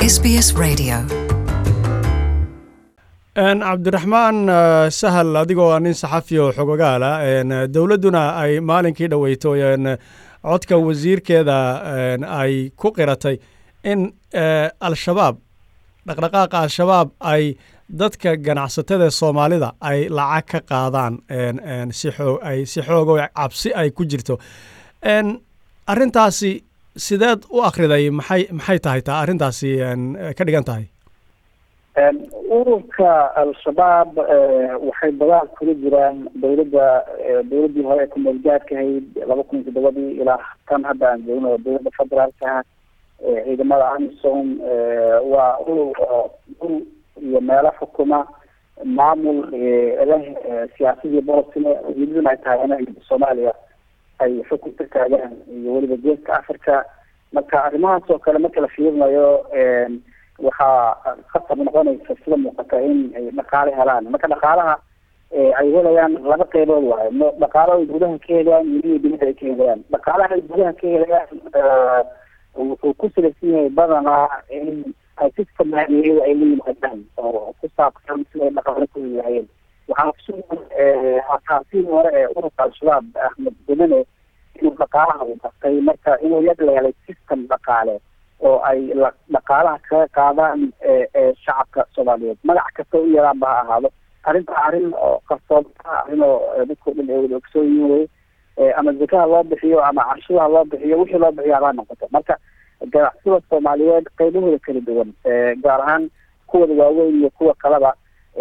SBS Radio. cabdiraxmaan sahal adigoo ah nin saxafi oo xogogaala dowladduna ay maalinkii dhoweyto codka wasiirkeeda ay ku qiratay in al-shabaab dhaqdhaqaaqa al-shabaab ay dadka ganacsatada soomaalida ay lacag ka qaadaan ay si xoogo cabsi ay ku jirto arrintaasi sideed u akhriday maxay maxay tahay taa arrintaasi ka dhigan tahay ururka al-shabaab waxay dagaal kula jiraan dowladda dowladdii hore ee kumeelgaadka ahayd laba kun iyo toddobadii ilaa tan hadda aan joogno dowladda federaalka ciidamada amisom waa urur oo dhul iyo meelo xukuma maamul leh siyaasadii boosine ujeedaduna ay tahay inay soomaaliya ay xukun ka taagaan iyo weliba geeska africa marka arrimahaas oo kale marka la fiirinayo waxaa khatar noqonaysa sida muuqata in ay dhaqaale helaan marka dhaqaalaha ay helayaan laba qeybood waayo dhaqaalo ay gudaha ka helayaan iyo dibadda ay ka helayaan dhaqaalaha ay gudaha ka helayaan wuxuu ku salaysan yahay badanaa in ay system maaliyadeeda ay la yimaadaan oo ku saabsan sida ay dhaqaale ku helaayeen waxaa kusugan hataasihii hore ee ururka al-shabaab ahmed gudane inuu dhaqaalaha u dhaqay marka inuu yad la helay system dhaqaale oo ay dhaqaalaha kaga qaadaan shacabka soomaaliyeed magac kasta u yaraan ba ha ahaado arrinta arrin oo qarsoon arrin oo dadkao dhan ay wada ogsoon yihiin wey ama zakaha loo bixiyo ama canshudaha loo bixiyo wixii loo bixiyo habaa noqoto marka ganacsida soomaaliyeed qaybahooda kala duwan gaar ahaan kuwada waaweyn iyo kuwa kaleba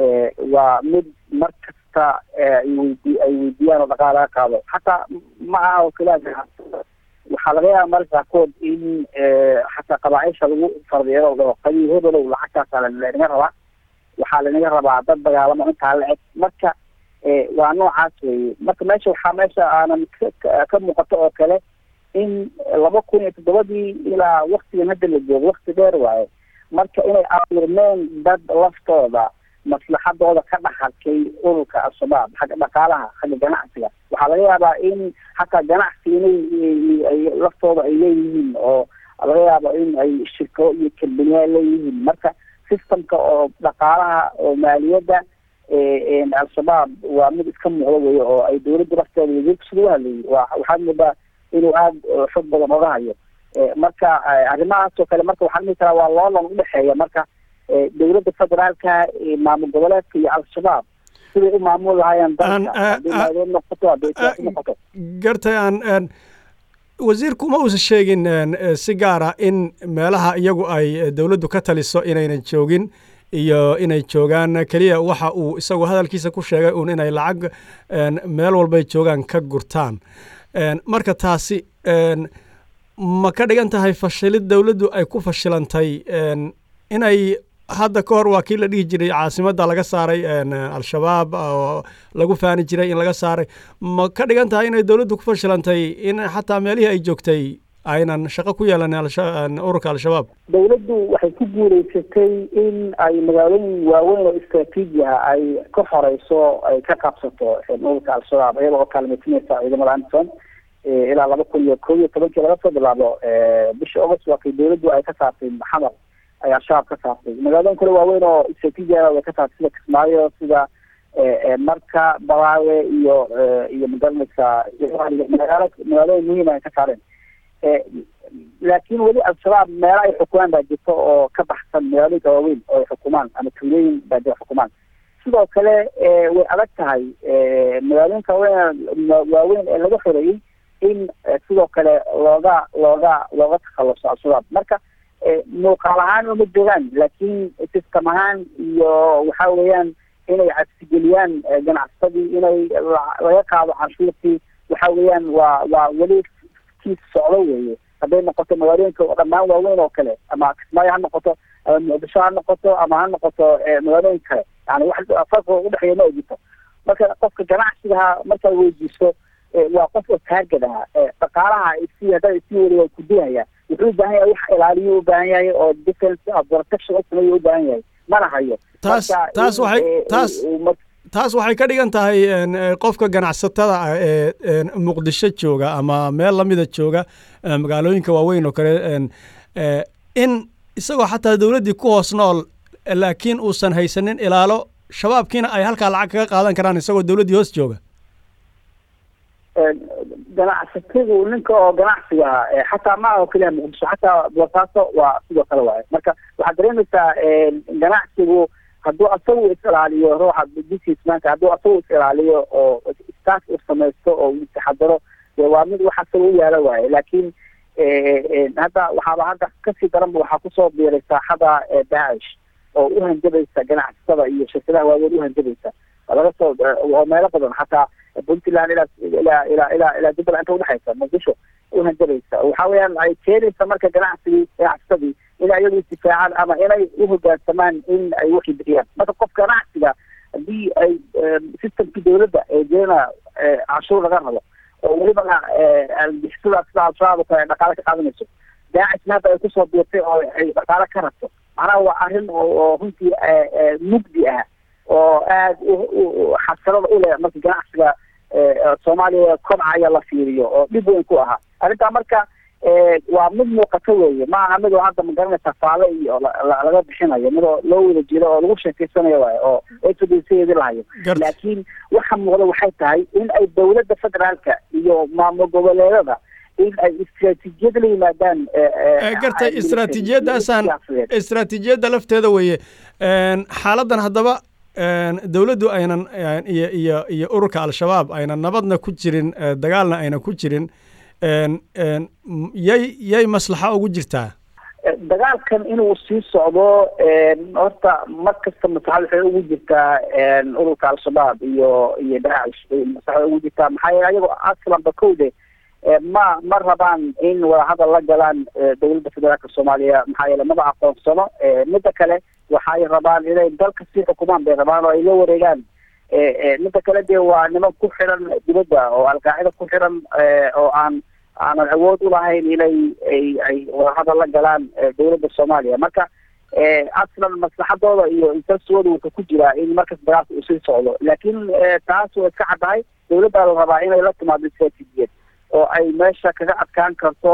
waa mid mar kasta ayweydi ay weydiiyaan oo dhaqaala laga qaado xataa ma aha oo keliya ganacsida waxaa laga yaaba marka qaarkood in xataa qabaacisha lagu fardiyo oo qabiil hebolow lacagtaasa lanaga rabaa waxaa lanaga rabaa dad dagaalamo intaa la eg marka waa noocaas weye marka meesha waxaa meesha aanan ka muuqato oo kale in laba kun iyo toddobadii ilaa waktigan hadda la joogo wakti dheer waaye marka inay abuurmeen dad laftooda maslaxadooda ka dhaxarkay ururka al-shabaab xagga dhaqaalaha xagga ganacsiga waxaa laga yaabaa in xataa ganacsi inay ay laftooda ay leeyihiin oo laga yaabo in ay shirkado iyo kambaniyaal leeyihiin marka systemka oo dhaqaalaha oo maaliyadda al-shabaab waa mid iska muuqdo weyo oo ay dowladda lafteeda wasiirka sida u hadlayay wa waxaad moodaa inuu aada xog badan oga hayo marka arrimahaas oo kale marka waxaan dhihi karaa waa loolan udhexeeya marka dowladda federaalka maamul goboleedka iyo al-shabaab siday u maamul lahaayeen dalka haddii maadeed noqoto hadday siyaasi noqoto gartay aan wasiirku ma uusan sheegin si gaara in meelaha iyagu ay dowladdu ka taliso inaynan joogin iyo inay joogaan keliya waxa uu isagu hadalkiisa ku sheegay uun inay lacag meel walbay joogaan ka gurtaan marka taasi ma ka dhigan tahay fashilid dowladdu ay ku fashilantay inay hadda ka hor waa kii la dhihi jiray caasimadda laga saaray al-shabaab oo lagu faani jiray in laga saaray ma ka dhigan tahay inay dowladdu ku fashilantay in xataa meelihii ay joogtay aynan shaqo ku yeelanin ururka al-shabaab dowladdu waxay ku guuleysatay in ay magaalooyin waaweyn oo istraatiiji ah ay ka horeyso ay ka qabsato ururka al-shabaab iyada oo kaalmaysanaysa ciidamada amison ilaa laba kun iyo kow iyo tobankii laga soo bilaabo bishii august waa kay dowladdu ay ka saartay maxamar ay al-shabaab ka saartay magaalooyin kale waaweyn oo istraatiijiana way ka saartay sida kismaayo sida marka balaawe iyo iyo magaranaysa magaalo magaalooyin muhiim ay ka saareen laakiin weli al-shabaab meelo ay xukumaan baa jirta oo ka baxsan magaalooyinka waaweyn oo ay xukumaan ama tuulooyin baa jira xukumaan sidoo kale way adag tahay magaalooyinka waaweyn waaweyn ee laga xoreeyey in sidoo kale looga looga looga takhaluso al-shabaab marka muuqaal ahaan uma joogaan laakiin system ahaan iyo waxa weeyaan inay cabsigeliyaan ganacsadii inay laga qaado canshuurtii waxa weeyaan waa waa weli kiis socdo weeye hadday noqoto magaalooyinka dhammaan waaweyn oo kale ama kismaayo ha noqoto ama muqdisho ha noqoto ama ha noqoto magaalooyin kale yani wax farqiga udhexeeya ma jirto marka qofka ganacsigaha markaad weydiiso waa qof oo taargad ah dhaqaalaha si haddaa isii wari waa kudinaya wuxuu u baahan yahay wax ilaaliyo u baahan yahay oo defense protection u sameeyo u baahan yahay mana hayo taas taas waxay taas taas waxay ka dhigan tahay qofka ganacsatada ah ee muqdisho jooga ama meel lamida jooga magaalooyinka waaweyn oo kale in isagoo xataa dowladdii ku hoos nool laakiin uusan haysanin ilaalo shabaabkiina ay halkaa lacag kaga qaadan karaan isagoo dowladdii hoos jooga ganacsatadu ninka oo ganacsiga ah xataa ma aha oo keliya muqdisho xataa boosaaso waa sidoo kale waaye marka waxaad dareemaysaa ganacsigu hadduu asagu is ilaaliyo ruuxa businessmanka hadduu asagu is ilaaliyo oo staff u samaysto oo taxadaro waa mid wax asaga u yaala waaye laakiin hadda waxaaba hadda kasii daranba waxaa kusoo biiray saaxada daacish oo u hanjabaysa ganacsatada iyo shirkadaha waaweyn u hanjabaysa laga soo oo meelo badan xataa puntland ilaa ilaa ilaa ilaa ilaa jubbaland inta udhexaysa muqdisho u hanjabaysa waxa weeyaan ay keenaysa marka ganacsigii ganacsadii in ayagu istifaacaan ama inay uhogaansamaan in ay wixii bixiyaan marka qof ganacsiga haddii ay systemkii dawladda ee jeena cashuur laga rabo oo welibana bixisada sida al-shabaab oo kale ay dhaqaale ka qaadanayso daacisna hadda ay kusoo biirtay oo ay dhaqaale ka rabto macnaha waa arrin oo runtii mugdi ah oo aada u xasilada u leh marka ganacsiga soomaaliya kobcaya la fiiriyo oo dhib weyn ku ahaa arrintaa marka waa mid muuqato weeye ma aha mid oo hadda magaranaysa faale iyo laga bixinayo mid oo loo wada jiro oo lagu sheekeysanayo waayo oo eeedi lahayo laakiin waxa muuqda waxay tahay in ay dawladda federaalka iyo maamul goboleedada in ay istraatiijiyad la yimaadaan gartay istraatiijiyadaasaan istraatiijiyadda lafteeda weeye xaaladdan haddaba dowladdu aynan iyo iyo iyo ururka al-shabaab aynan nabadna ku jirin dagaalna aynan ku jirin yay yay maslaxa ugu jirtaa dagaalkan inuu sii socdo horta mar kasta maslaxad waxay ugu jirtaa ururka al-shabaab iyo iyo daacish maslaxad ugu jirtaa maxaa yeele ayagoo aslanba kowde ma ma rabaan in wadahadal la galaan dowladda federaalka soomaaliya maxaa yeele maba aqoonsano midda kale waxay rabaan inay dalka sii xukumaan bay rabaan oo ay la wareegaan midda kale dee waa niman ku xiran dibadda oo alqaacida ku xiran oo aan aanan awood ulahayn inay ay ay wadahadal la galaan dowladda soomaaliya marka aslan maslaxadooda iyo intasooda wuxuu ku jiraa in markas dagaalka uu sii socdo laakiin taas waa iska caddahay dowladdaa la rabaa inay la timaado istraatiijiyad oo ay meesha kaga adkaan karto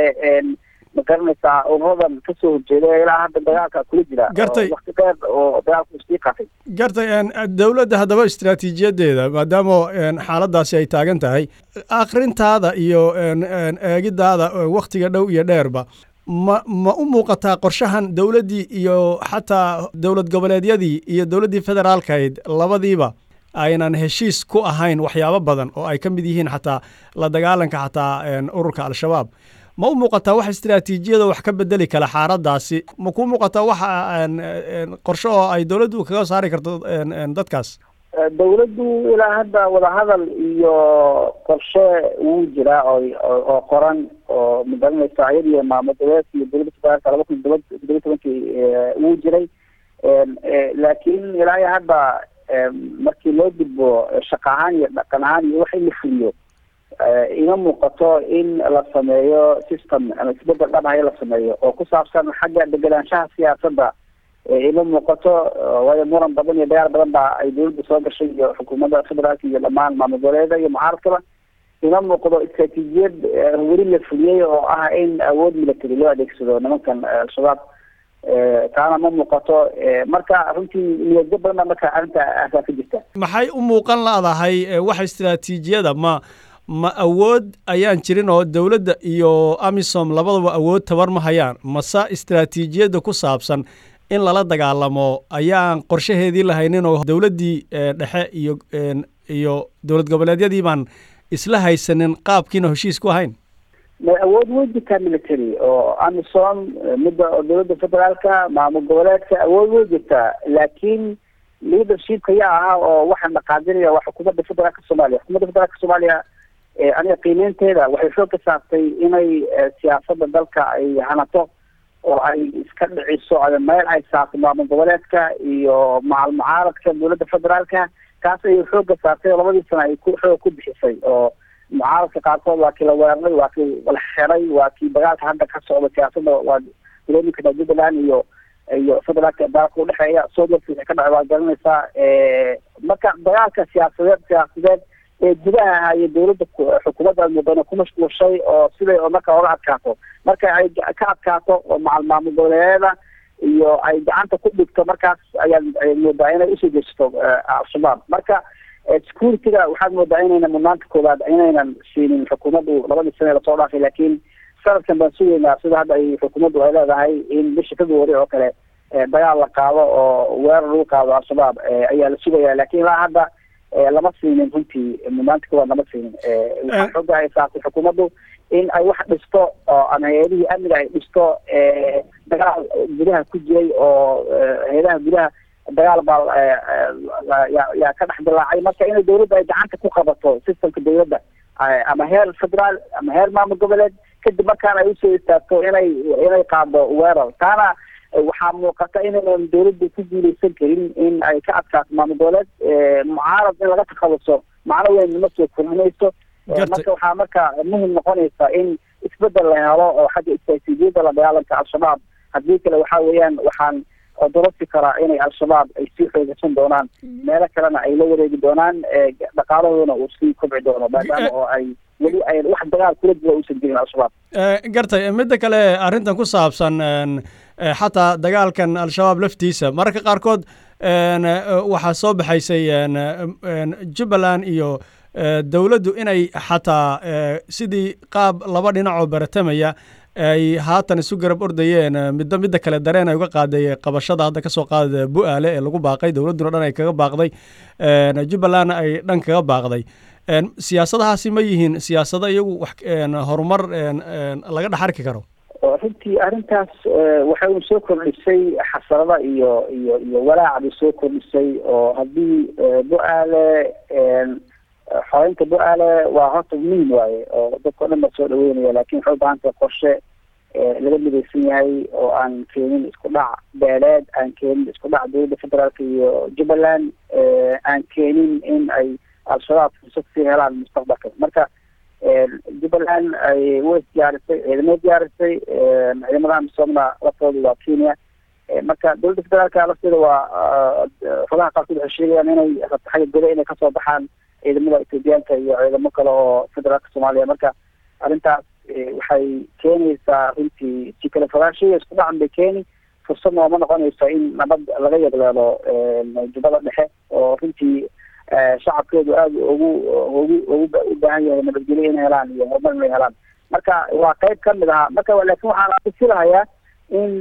ma garanaysaa ururadan kasoo horjeeda ilaa hadda dagaalka kula jira gartay wakti dheer oo dagaalku sii qatay gartay dowladda haddaba istraatiijiyadeeda maadaama xaaladaasi ay taagan tahay akrintaada iyo eegidaada waktiga dhow iyo dheerba ma ma u muuqataa qorshahan dowladdii iyo xataa dowlad goboleedyadii iyo dowladdii federaalkahayd labadiiba aynan heshiis ku ahayn waxyaabo badan oo ay ka mid yihiin xataa la dagaalanka xataa ururka al-shabaab ma u muuqataa wax istraatiijiyada wax ka bedeli kala xaaladaasi ma kuu muuqataa waxa qorshe oo ay dowladdu kaga saari karto dadkaas dowladdu ilaa hadda wadahadal iyo qorshe wuu jiraa oo oo qoran oo magaranaysa ayada iyo maamul goboleedka iyo dowladda federaalka laba kun todoba todoba tobankii wuu jiray laakiin ilaa iyo hadda markii loo gudbo shaqa ahaan iyo dhaqan ahaan iyo wax in la fuliyo ima muuqato in la sameeyo system ama isbedel dhabahayo la sameeyo oo ku saabsan xagga degenaanshaha siyaasadda ima muuqato waayo muran badan iyo dagaal badan baa ay dowladda soo gashay iyo xukuumadda federaalka iyo dhammaan maamul goboleeda iyo mucaaradkaba ima muuqdo istraatiijiyad weli la fuliyey oo ah in awood military loo adeegsado nimankan al-shabaab taana ma muuqato marka runtii niyadyo badan baa marka arrinta aasaa ka jirta maxay u muuqan laadahay wax istraatiijiyada ma ma awood ayaan jirin oo dowladda iyo amisom labadaba awood tabar ma hayaan mase istraatiijiyadda ku saabsan in lala dagaalamo ayaan qorshaheedii lahaynin oo dowladdii dhexe iyo iyo dowlad goboleedyadii baan isla haysanin qaabkiina heshiis ku ahayn ma awood way jirtaa military oo amisom midda dowladda federaalka maamul goboleedka awood way jirtaa laakiin leadershipka yaa ahaa oo waxaan dhaqaajinaya waa xukuumadda federaalka soomaaliya xukuumadda federaalka soomaaliya aniga qiimeynteeda waxay xoog ka saartay inay siyaasadda dalka ay hanato oo ay iska dhiciso meel ay saarto maamul goboleedka iyo macal mucaaradka dowladda federaalka kaas ayay xooga saartay oo labadii sana ay ku xoog ku bixisay oo mucaaradka qaarkood waa kii la weeraray waa kii la xiray waa kii dagaalka hadda ka socda siyaasadda waa galooyinka jubbaland iyo iyo federaalka dagaalka udhexeeya soodalka waxay ka dhacay waa garanaysaa marka dagaalka siyaasadeed siyaasadeed ee gudaha ahaa iyo dawladda xukuumadda mudane ku mashquulshay oo siday marka oga adkaato marka ay ka adkaato oo macal maamul goboleedyada iyo ay gacanta ku dhigto markaas ayaad moodaa inay usoo jeesato al-shabaab marka security-ga waxaad moodaa inaynan mudnaanta koowaad inaynan siinin xukuumaddu labadii sane lasoo dhaafay laakiin sanadkan baan sugaynaa sida hadda ay xukuumaddu ay leedahay in bisha february oo kale dagaal la qaado oo weerar lagu qaado al-shabaab ayaa la sugaya lakin ilaa hadda lama siinin runtii mudnaanta koowaad lama siinin waxaa xooga ay saartay xukuumaddu in ay wax dhisto oo ama hay-adihii amniga ay dhisto dagaal gudaha ku jiray oo hay-adaha gudaha dagaal baa yaa ka dhex dilaacay marka inay dawladda ay gacanta ku qabato systemka dawladda ama heer federaal ama heer maamul goboleed kadib markaana ay usoo istaagto inay inay qaado weerar taana waxaa muuqata inaynan dawladdu ku guuleysan karin in ay ka adkaato maamul goboleed mucaarad in laga takhaluso macno weyn ma soo kordhinayso marka waxaa marka muhim noqonaysa in isbedel la helo oo xagga istaatiijiyada la dagaalanka al-shabaab haddii kale waxa weeyaan waxaan odorasi karaa inay al-shabaab ay sii xoogaysan doonaan meelo kalena ay la wareegi doonaan dhaqaalahoodana uu sii kobci doono maadaama oo ay weli ay wax dagaal kula jira uusan jirin al-shabaab gartay midda kale arrintan ku saabsan xataa dagaalkan al-shabaab laftiisa mararka qaarkood waxaa soo baxaysay jubbaland iyo dowladdu inay xataa sidii qaab laba dhinac oo baratamaya ay haatan isu garab ordayeen middo midda kale dareen ay uga qaaday qabashada hadda kasoo qaada bu-aale ee lagu baaqay dowladduna dhan ay kaga baaqday jubbalandna ay dhan kaga baaqday siyaasadahaasi ma yihiin siyaasado iyagu wax horumar laga dhex arki karo runtii arrintaas waxay un soo kordhisay xasarada iyo iyo iyo walaacbay soo kordhisay oo haddii bu-aale xoreynta bu-aale waa horta muhim waaye oo dadka o dhan baa soo dhaweynaya lakin waxay ubaahantahay qorshe laga midaysan yahay oo aan keenin isku dhac beeleed aan keenin isku dhac dowladda federaalka iyo jubbaland aan keenin in ay al-shabaab fursad sii helaan mustaqbalka marka jubbaland ay way diyaarisay ciidamay diyaarisay ciidamada amisoomna laftooda waa kenya marka dowladda federaalka lafteeda waa xogaha qaarkood waxay sheegayaan inay rabto xagga goda inay kasoo baxaan ciidamada ethoobiyaanka iyo ciidamo kale oo federaalka soomaaliya marka arrintaas waxay keenaysaa runtii si kale fogaanshiya isku dhacan bay keeni fursad nooma noqonayso in nabad laga yagleelo jubbada dhexe oo runtii shacabkeedu aada ugu ugu ugu u baahan yahay nabadgelyo inay helaan iyo horumar inay helaan marka waa qayb kamid ahaa marka laakin waxaan kufilahayaa in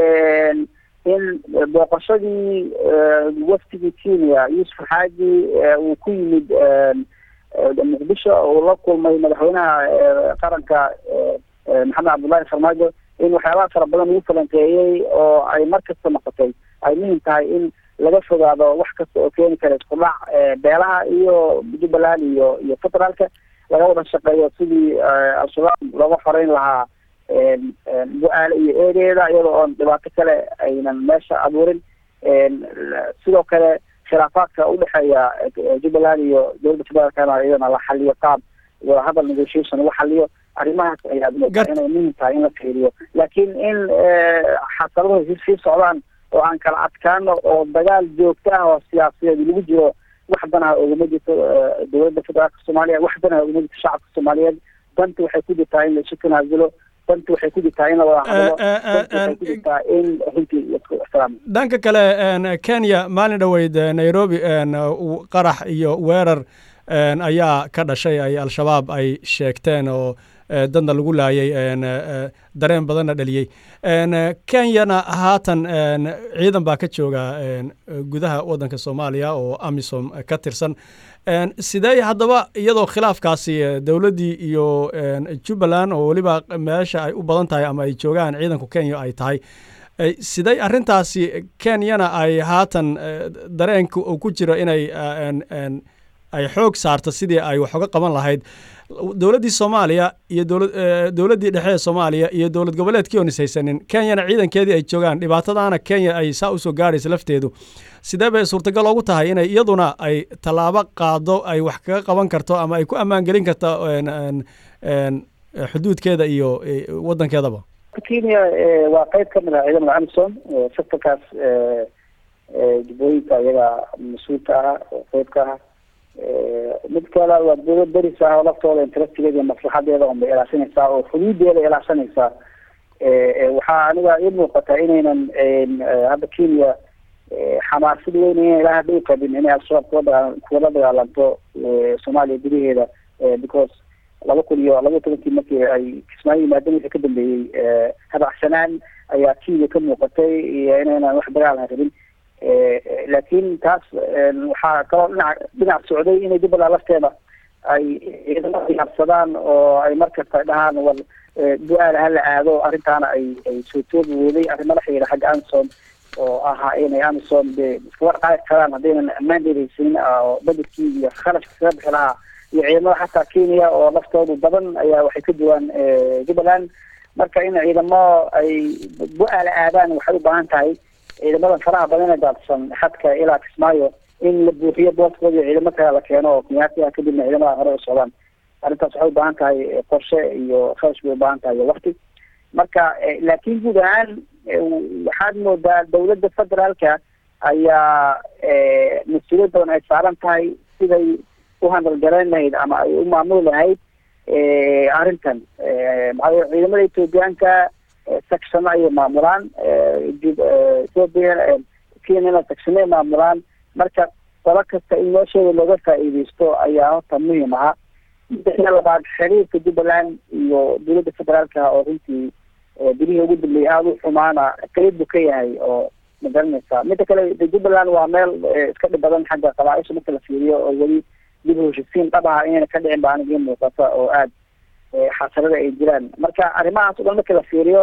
in booqashadii wafdigii kenya yuusuf xaaji uu ku yimid muqdisho uu la kulmay madaxweynaha qaranka maxamed cabdullahi farmaajo in waxyaabaha fara badan lagu falanqeeyey oo ay mar kasta noqotay ay muhim tahay in laga fogaado wax kasta oo keeni kara isku dhac beelaha iyo jubbaland iyo iyo federaalka laga wada shaqeeyo sidii al-shabaab looga xoreyn lahaa bu-aale iyo eedeeda iyadoo oon dhibaato kale aynan meesha abuurin sidoo kale khilaafaadka udhexeeya jubbaland iyo dowladda federaalkana iyadana la xaliyo qaab wadahadal negotiation lagu xaliyo arrimahaas ayaad moodaa inay muhim tahay in la fiiriyo laakiin in xasaladuhu sii socdaan oo aan kala adkaano oo dagaal joogto ah oo siyaasadeed lagu jiro wax danaha ogama jirto dowladda federaalka soomaaliya wax danaha ogama jirto shacabka soomaaliyeed danta waxay ku jirtaa in laisu tanaasulo danta waxay ku jirtaa in la wada hadlo danta waxay ku jirtaa in runtii laisku ixtiraamo dhanka kale kenya maalin dhoweyd nairobi qarax iyo weerar ayaa ka dhashay ay al-shabaab ay sheegteen oo dadna lagu laayay dareen badanna dhaliyey kenyana haatan ciidan baa ka jooga gudaha waddanka soomaaliya oo amisom ka tirsan sidee haddaba iyadoo khilaafkaasi dowladdii iyo jubbaland oo weliba meesha ay u badan tahay ama ay joogaan ciidanku kenya ay tahay sidee arrintaasi kenyana ay haatan dareenka uu ku jiro inay ay xoog saarto sidii ay wax uga qaban lahayd dowladdii soomaaliya iyo dowladdii dhexe ee soomaaliya iyo dowlad goboleedkii oon is haysanin kenyana ciidankeedii ay joogaan dhibaatadaana kenya ay saa usoo gaaraysa lafteedu sidee bay suurtagal ugu tahay inay iyaduna ay tallaabo qaado ay wax kaga qaban karto ama ay ku ammaan gelin karto xuduudkeeda iyo waddankeedaba kenya waa qayb ka mid ah ciidamada amison sectorkaas jubbooyinka iyaga mas-uulka ah oo qeyb ka ah mid kale waa dowlad deris ah oo laftooda interestigeeda iyo maslaxadeeda unbay ilaashanaysaa oo xuduudeeda ilaashanaysaa waxaa aniga ii muuqata inaynan hadda kenya xamaasad weyn inay ilaa hadda u qabin inay al-shabaab kula dagaa kula dagaalanto soomaaliya gudaheeda because laba kun iyo laba tobankii markii ay kismaayo yimaadeen wixii ka dambeeyey habacsanaan ayaa kenya ka muuqatay iyo inaynan wax dagaal rabin laakiin taas waxaa kaloo dhinac dhinac socday inay jubbaland lafteeda ay ciidamo diyaarsadaan oo ay markasta dhahaan war du-aal hala aado arrintaana ay ay soo toogi weyday arrimo la xiriira xagga amison oo ahaa inay amison de iskaga dhaqaaqi karaan haddaynan ammaandeed haysanin oo badelkii iyo kharashka kaga bixi lahaa iyo ciidamada xataa kenya oo laftoodu badan ayaa waxay ka duwaan jubbaland marka in ciidamo ay bu-aala aadaan waxay u baahan tahay ciidamadan faraha badan ee daadsan xadka ilaa kismaayo in la buuxiyo booskooda iyo ciidamo kale la keeno oo kenyaati ah kadibna ciidamada hore u socdaan arrintaas waxay u baahan tahay qorshe iyo kharash bay u baahan tahay iyo wakti marka laakiin guud ahaan waxaad moodaa dawladda federaalka ayaa mas-uuliyad badan ay saaran tahay siday u handalgarayn lahayd ama ay u maamuli lahayd arrintan maxaa ciidamada ethoobiyaanka sectiono ayay maamulaan ethoopia kenyana sectiono ay maamulaan marka qolo kasta in meesheeda looga faa-iideysto ayaa horta muhiim aha midda labaad xiriirka jubbaland iyo dowladda federaalka oo runtii bilihii ugu dambeeyay aada u xumaana qeyb buu ka yahay oo magaranaysa midda kale jubbaland waa meel iska dhib badan xagga qabaa-isha marka la fiiriyo oo weli dib u heshisiin dhab aha inayna ka dhicin ba aniga ii muuqata oo aada xasarada ay jiraan marka arrimahaas o dhan marka la fiiriyo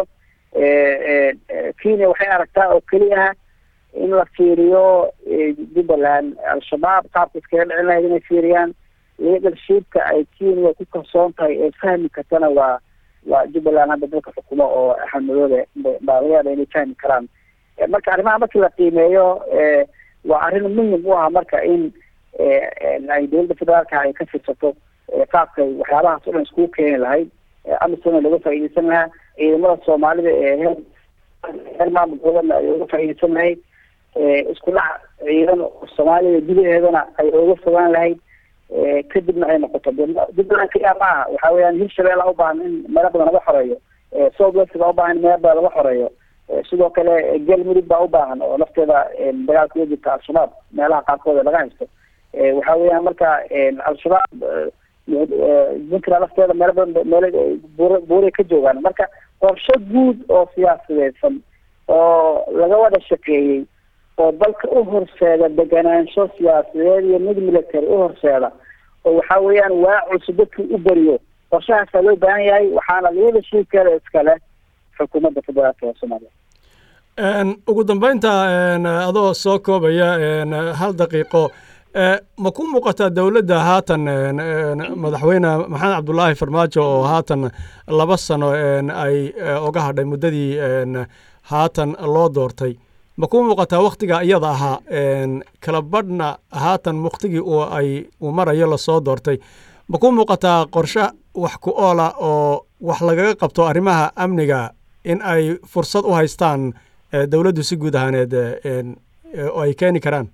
kenya waxay aragtaa oo keliya in la fiiriyo jubbaland al-shabaab qaabka iskaga dhicin lahayd inay fiiriyaan leadershipka ay kenya ku kalsoon tahay ee fahmi kartana waa waa jubbaland hadda dalka xukumo oo axmedoobe baalayaada inay fahmi karaan marka arrimaha markii la qiimeeyo waa arrin muhim u ah marka in ay dowladda federaalka ay ka fiirsato qaabkay waxyaabahaas o dhan iskugu keeni lahayd amisona looga faa-iideysan lahaa ciidamada soomaalida ee he heer maamulkoodana ay uga faa-iideysan lahayd isku dhac ciidan soomaalida gudaheedana ay uga fogaan lahayd kadibna ay noqoto jubbaland kaliya ma aha waxa weeyaan hirshabelle a ubaahan in meelo badan laga xoreeyo south west baa ubaahan in meelo badan laga xoreeyo sidoo kale galmudug baa ubaahan oo lafteeda dagaalka uga jirta al-shabaab meelaha qaarkooda laga haysto waxa weeyaan marka al-shabaab puntland lafteeda meelo badan meel buur buuray ka joogaan marka qorshe guud oo siyaasadeysan oo laga wada shaqeeyey oo dalka u horseeda deganaansho siyaasadeed iyo mid military u horseeda oo waxa weeyaan waa cusub dadkii u beriyo qorshahaasaa loo baahan yahay waxaana leadershipkeeda iskale xukuumadda federaalka ee soomaaliya ugu dambeynta adoo soo koobaya hal daqiiqo ma ku muuqataa dowladda haatan madaxweyne maxamed cabdulaahi farmaajo oo haatan laba sano ay oga hadhay muddadii haatan loo doortay ma ku muuqataa wakhtiga iyada ahaa kala badhna haatan wakhtigii uu ay uu marayo lasoo doortay ma ku muuqataa qorshe wax ku oola oo wax lagaga qabto arrimaha amniga in ay fursad u haystaan dowladdu si guud ahaaneed oo ay keeni karaan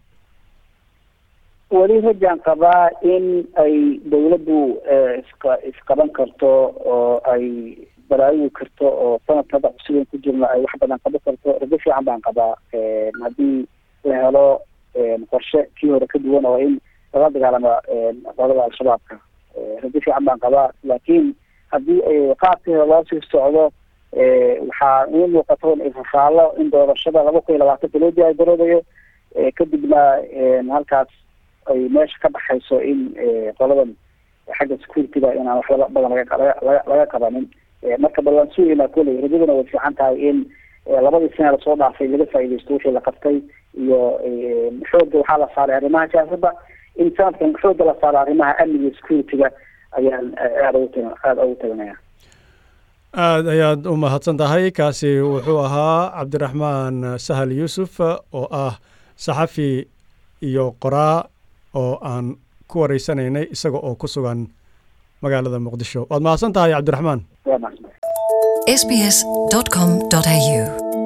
weli rajaan qabaa in ay dawladdu isqa isqaban karto oo ay baraarigi karto oo sanadka hadda cusuban ku jirna ay wax badan qaban karto rajo fiican baan qabaa haddii la helo qorshe kii hore ka duwan oo in lala dagaalamo qolada al-shabaabka rajo fiican baan qabaa laakiin haddii qaabkii hore loo sii socdo waxaa ii muuqato ifafaallo in doorashada laba kun iyo labaatanka loo diyaargaroobayo kadibna halkaas ay meesha ka baxayso in qoladan xagga security-ga inaan waxba badan laga laga qabanin marka bal waan sugaynaa koley rajaduna way fiican tahay in labadii sana lasoo dhaafay laga faa-ideysto wixii la qabtay iyo xoogga waxaa la saaray arrimaha siyaasadda in sanadkan xoogga la saaro arrimaha amniga iyo security-ga ayaan aada ugu ta aada ugu taganaya aada ayaad u mahadsan tahay kaasi wuxuu ahaa cabdiraxmaan sahal yuusuf oo ah saxafi iyo qoraa oo aan ku wareysanaynay isaga oo ku sugan magaalada muqdisho waad mahadsan tahay cabdiraxmaan waa mahadsan sbs.com.au